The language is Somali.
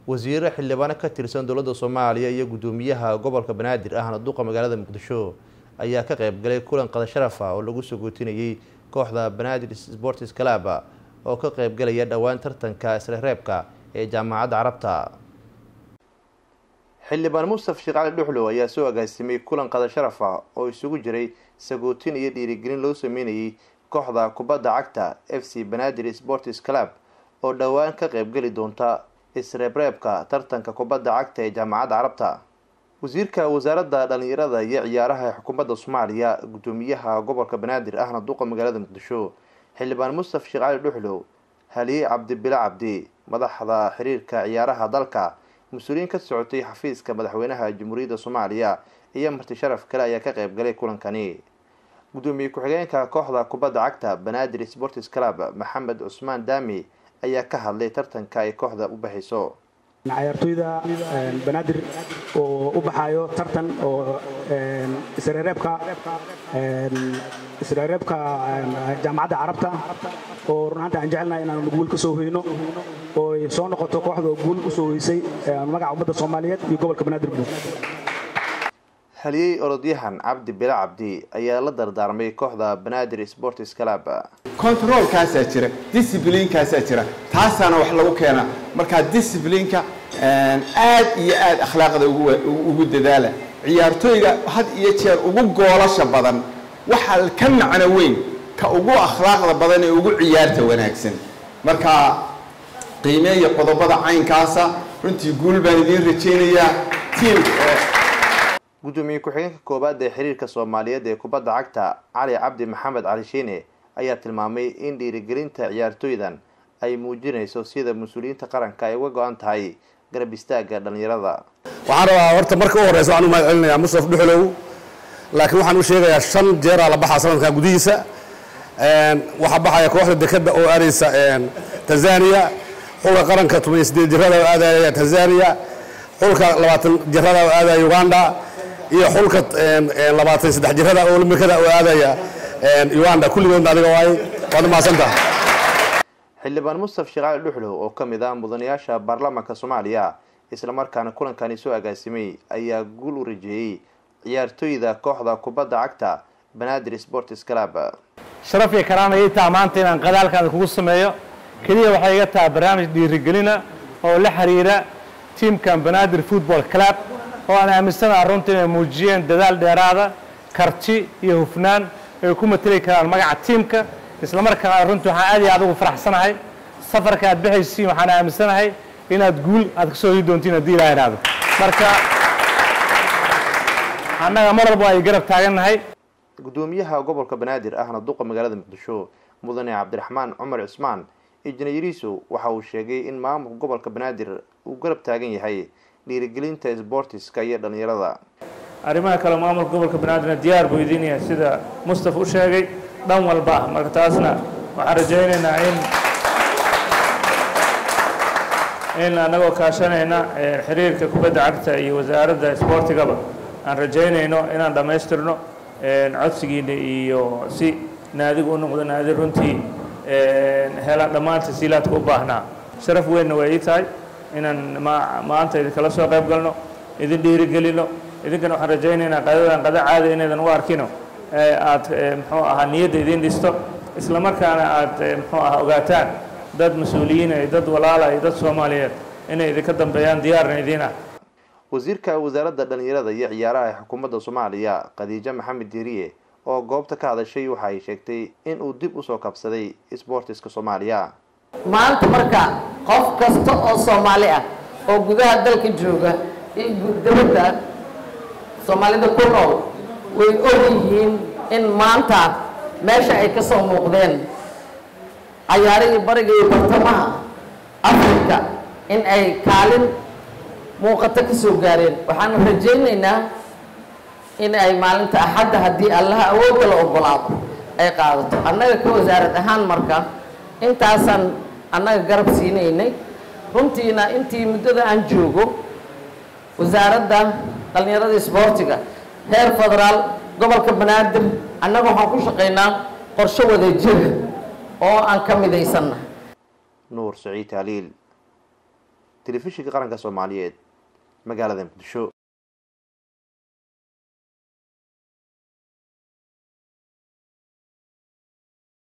wasiire xildhibaano ka tirsan dowladda soomaaliya iyo guddoomiyaha gobolka banaadir ahna duqa magaalada muqdisho ayaa ka qaybgalay kulan qada sharaf ah oo lagu soo gootinayay kooxda banaadir sports club oo ka qaybgalaya dhowaan tartanka isla reebka ee jaamacadda carabta xildhibaan mustaf sheekh cali dhuxlow ayaa soo agaasimay kulan qada sharaf ah oo isugu jiray sagootin iyo dhiirigelin loo sameynayay kooxda kubadda cagta f c banaadir sports club oo dhowaan ka qaybgeli doonta isreebreebka tartanka kubadda cagta ee jaamacadda carabta wasiirka wasaaradda dhalinyarada iyo ciyaaraha xukuumadda soomaaliya guddoomiyaha gobolka banaadir ahna duqa magaalada muqdisho xildhibaan mustaf sheekh cali dhuxlow haliye cabdibile cabdi madaxda xiriirka ciyaaraha dalka mas-uuliyiin ka socotay xafiiska madaxweynaha jamhuuriyadda soomaaliya iyo marti sharaf kale ayaa ka qaybgalay kulankani guddoomiye ku-xigeenka kooxda kubadda cagta banaadir sports club maxamed cusmaan daami ayaa ka hadlay tartanka ay kooxda u baxayso ciyaartoyda banaadir oo u baxaayo tartan oo isreereebka isreereebka jaamacadda carabta oo run ahaanta aan jecelnahay inaan guul ka soo hoyno oo ay soo noqoto kooxda oo guul u soo hoysay magaca ummadda soomaaliyeed iyo gobolka banaadir guud haliyey orodyahan cabdi bile cabdi ayaa la dardaarmay kooxda banaadir sports club controlkaasaa jira disciblinkaasaa jira taasaana wax lagu keena markaa disciplinka aad iyo aad akhlaaqda ugu dadaala ciyaartooyga had iyo jeer ugu goolasha badan waxaa ka macno weyn ka ugu akhlaaqda badan ee ugu ciyaarta wanaagsan marka qiimeeya qodobada caynkaasa runtii guul baan idiin rajaynayaa tiim guddoomiye ku-xigeenka koowaad ee xiriirka soomaaliyeed ee kubadda cagta cali cabdi maxamed cali shiine ayaa tilmaamay in dhiirigelinta ciyaartooydan ay muujinayso sida mas-uuliyiinta qaranka ay uga go-an tahay garab istaagga dhalinyarada waxaan rabaa horta marka u horeysa waxaan u mahad celinayaa mustaf dhuxlow laakiin waxaan u sheegayaa shan jeeraa la baxaa sanadkan gudihiisa waxaa baxaya kooxda dekada oo aadaysa tanzania xulka qaranka toban iyo sideed jirada oo aadaya tanzania xulka labaatan jirada oo aadaya uganda iyo xulka labaatan saddex jirada oo olambikada oo aadaya uganda kulligoodna adiga waay waad mahadsantaha xildhibaan mustaf sheekh cali dhuxlow oo ka mid ah mudanayaasha baarlamaanka soomaaliya islamarkaana kulankani soo agaasimay ayaa guul u rajeeyey ciyaartooyda kooxda kubadda cagta banaadir sports club sharaf iyo karaan ayay taha maanta inaan qadaalkaada kugu sameeyo keliya waxay iga tahay barnaamij dhiirigelina oo la xiriira tiamkan banaadir football club oo aan aaminsanaha runtii inay muujiyeen dadaal dheeraada karti iyo hufnaan ay ku mateli karaan magaca tiimka islamarkaana runtii waxaan aad iyo aad ugu faraxsanahay safarka aad bixaysiin waxaan aaminsanahay inaad guul aad kasoo hii doontiin haddii ilaa idhaahdo marka annaga mar walba ay garab taagannahay guddoomiyaha gobolka banaadir ahna duqa magaalada muqdisho mudane cabdiraxmaan cumar cismaan injineeriisu waxa uu sheegay in maamulka gobolka banaadir uu garab taagan yahay dhiirigelinta sboortiska iyo dhalinyarada arrimaha kale maamulka gobolka banaadirna diyaar buu idin yahay sida mustaf u sheegay dhan walba ah marka taasna waxaan rajaynaynaa in in annagoo kaashanayna xiriirka kubadda cagta iyo wasaaradda isboortigaba aan rajaynayno inaan dhammaystirno codsigiina iyo si naadigu u noqdo naadi runtii hela dhammaan tasiilaadka u baahnaa sharaf weynna waa ii tahay inaan maanta idinkala soo qayb galno idin dhiirigelino idinkana waxaan rajaynaynaa qadadan qada caada inaydan u arkino aad muxuu ahaa niyadda idin dhisto isla markaana aad muxuu ahaa ogaataan dad mas-uuliyiina iyo dad walaala iyo dad soomaaliyeed inay idinka dambeeyaan diyaarna idiin ah wasiirka wasaaradda dhalinyarada iyo ciyaaraha ee xukuumadda soomaaliya khadiijo maxamed diiriye oo goobta ka hadashay waxa ay sheegtay in uu dib usoo kabsaday sboortiska soomaaliya maanta marka qof kasta oo soomaali ah oo gudaha dalka jooga iyo dabadda soomaalida ku nool way og yihiin in maanta meesha ay ka soo muuqdeen cayaarihii bariga iyo bartamaha afrika in ay kaalin muuqato ka soo gaareen waxaanu rajaynaynaa in ay maalinta axadda haddii allaha awoodda la ogolaado ay qaadato annaga ka wasaarad ahaan marka intaasaan annaga garab siinaynay runtiina intii muddada aan joogo wasaaradda dhallinyarada isboortiga heer federaal gobolka banaadir annaga waxaan ku shaqaynaa qorshe wada jira oo aan ka midaysanna nuur saciid haliil telefishinka qaranka soomaaliyeed magaalada muqdisho